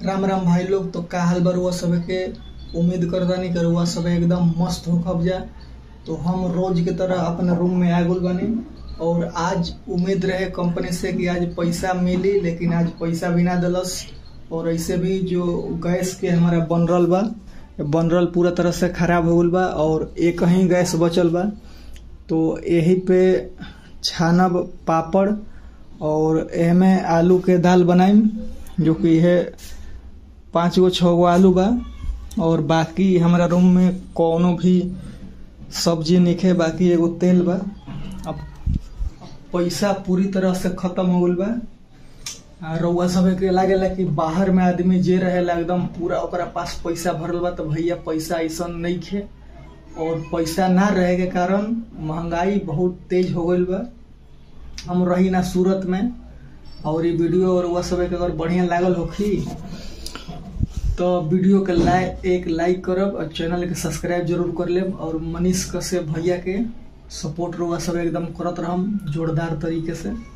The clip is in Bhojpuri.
राम राम भाई लोग तो का हाल बा रउआ सबे के उम्मीद करतानी कि रउआ सबे एकदम मस्त हो खब जा तो हम रोज की तरह अपने रूम में आ गल बानी और आज उम्मीद रहे कंपनी से कि आज पैसा मिली लेकिन आज पैसा भी ना दिलस और ऐसे भी जो गैस के हमारा बन रहल बा बन रहल पूरा तरह से खराब हो गल बा और एक ही गैस बचल बा तो यही पे छानब पापड़ और एमे आलू के दाल बनाइम जो कि है पाँच गो छः गो आलू बा और बाकी हमारा रूम में कोनो भी सब्जी निखे बाकी एगो तेल बा अब पैसा पूरी तरह से खत्म हो गल बा आ रउआ सब के लागेला कि बाहर में आदमी जे रहेला एकदम पूरा ओकरा पास पैसा भरल बा तो भैया पैसा ऐसा नहीं खे और पैसा ना रहे के कारण महंगाई बहुत तेज हो गईल बा हम रही ना सूरत में और ये वीडियो और वह सब के अगर बढ़िया लागल होखी तो वीडियो के लाइक एक लाइक करब और चैनल के सब्सक्राइब जरूर कर लेब और मनीष कश्यप भैया के सपोर्ट रउआ सब एकदम करत रहम जोरदार तरीके से